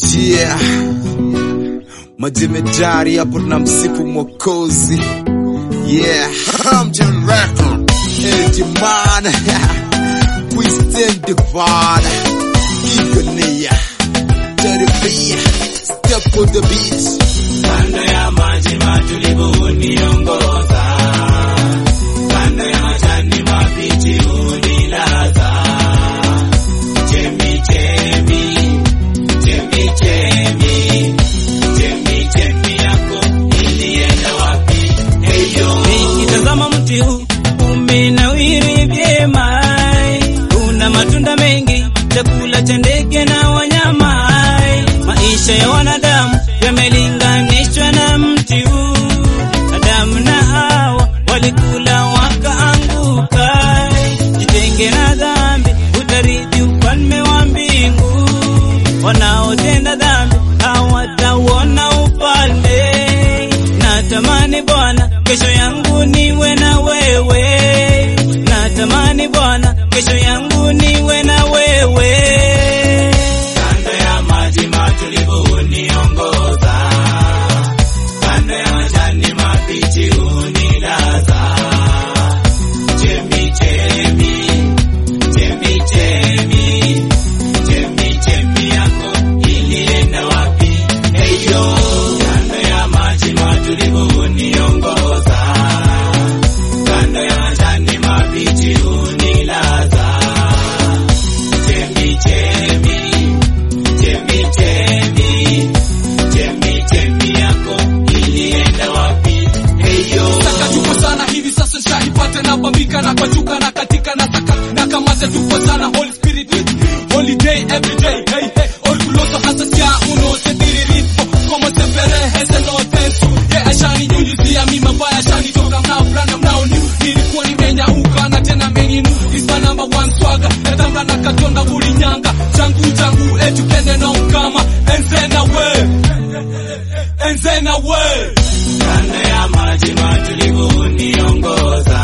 Yeah. Majemedari hapo na msifu mwokozi. Yeah. Hamjan Record. Edimana. Christian Divine. Igonia. Taribia. Step on the beat. Kando ya maji matulivu huniongoza, kando ya majani mabichi hunilaza. Chemi chemi, chemi chemi, chemi chemi yako ilienda wapi? Heyo, nikitazama mti huu umenawiri vyema, una matunda mengi, chakula cha ndege na wanyama. Maisha ya wanadamu yamelinganishwa na mti huu. Adamu na Hawa walikula wakaanguka. Jitenge na dhambi, utarithi ufalme wa mbingu. Wanaotenda dhambi hawatauona ufalme. Natamani Bwana, kesho yangu niwe na wewe. Natamani Bwana, kesho yangu niwe na wewe. Kando ya maji matulivu huniongoza, kando ya majani mabichi hunilaza. Chemi chemi, chemi chemi, chemi chemi yako ilienda wapi? Heyo, kando ya maji matulivu huniongoza, kando ya majani mabichi hunilaza. Chemi chemi, chemi chemi, chemi chemi yako ilienda wapi? Heyo, Saka tupo sana hivi sasa shaipata na bambika na kwachuka na katika na saka na kamata tupo sana Holy Spirit with me holiday every day hey hey orgulloso hasa sia uno se tiririto como se pereje no tenso yeah ashani nyunyizia mi mabaya ashani toka mnao fulana mnao ni nilikuwa nimenyauka na tena meninu is my number one swagger natamba na katonda bulinyanga changu changu etukende no kama enze na we enze na we kando ya maji matulivu huniongoza,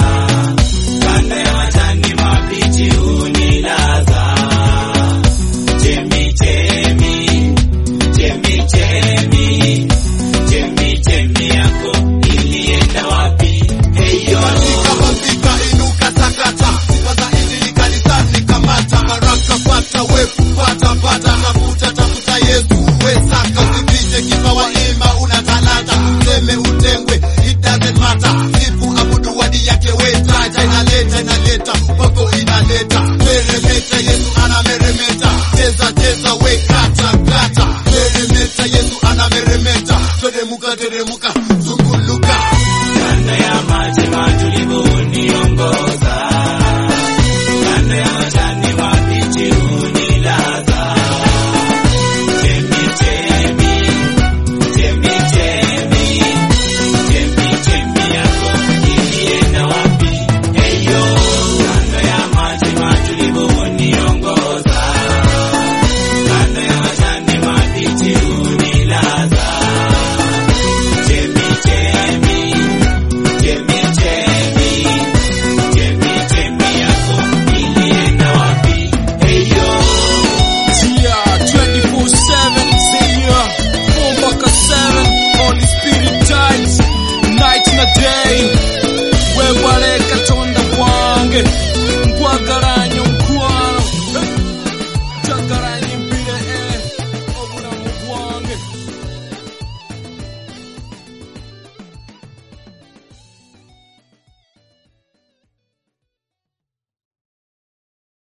kando ya majani mabichi hunilaza. Chemi chemi, chemi chemi, chemi chemi yako ilienda wapi? Heyo, Kama vita inuka takata. Sifa za injili kanisani kamata. Baraka pata, we kupata pata. Tafuta tafuta Yesu, we saka usifiche kipawa ima una talanta. Useme utengwe, it doesn't matter. Sifu abudu wadi yake we taja. Inaleta inaleta, upako inaleta. Meremeta, Yesu anameremeta. Cheza cheza, we kata